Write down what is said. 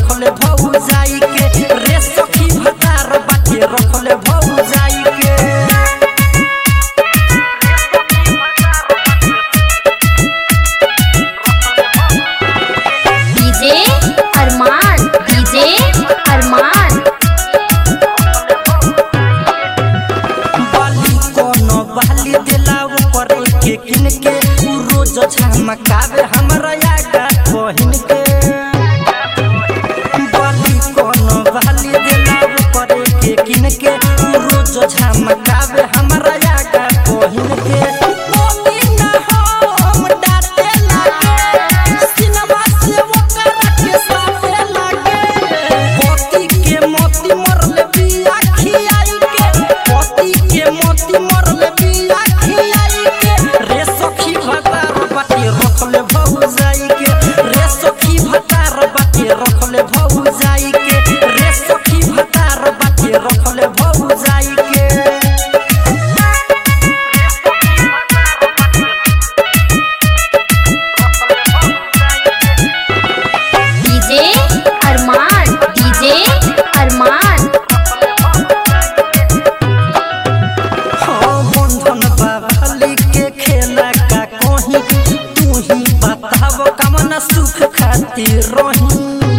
रखले भौ जाई के रे सखी भतार बाटे रखले भौ जाई के डीजे अरमान डीजे अरमान बाली कोनो बाली दिलाव करे के किन के उ रोज झमकावे हमरा यागा बहिन के बाली कोनो बाली दिलाव करे के किन के उ रोज झमकावे हमरा यागा बहिन के बोली ना हम डाटे लागे सिनवा से ओकरा के साथे लागे मोती के मोती मरले बिया खियाई के मोती के मोती मरले बिया खियाई के रे सखी भतार बाटे रखले भौ जाई के रे सखी भतार बाटे रखले भौ जाई के रे सखी भतार बाटे रखले भौ जाई के डीजे अरमान डीजे अरमान हाँ बंधन बाबाली के खेला का कहीं तू ही बताव कमन सुख खातिर रही